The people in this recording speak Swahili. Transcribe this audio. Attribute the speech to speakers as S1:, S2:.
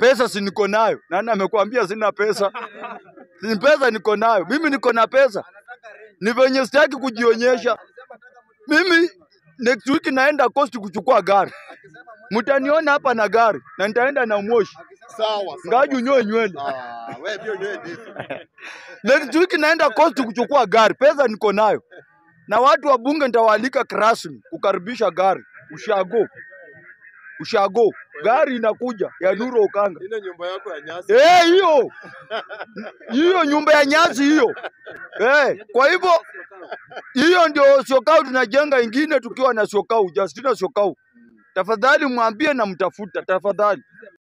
S1: pesa si niko nayo. Nani amekwambia sina pesa? Si pesa niko nayo, mimi niko na pesa, ni venye sitaki kujionyesha. Mimi next week naenda Coast kuchukua gari, mtaniona hapa na gari na nitaenda na Moshi
S2: Sawa sawa.
S1: ngaju nyoe nywele.
S2: Ah, wewe pia nywele ndefu.
S1: Next week naenda Coast kuchukua gari, pesa niko nayo, na watu wa bunge nitawaalika rasmi kukaribisha gari ushago ushago, gari inakuja ya Nuru Okanga.
S2: Ile nyumba yako ya nyasi.
S1: Eh, hiyo hiyo nyumba ya nyasi hiyo. Eh, kwa hivyo hiyo ndio Syokau tunajenga ingine tukiwa na Syokau, Justina Syokau. Tafadhali mwambie na mtafuta, tafadhali.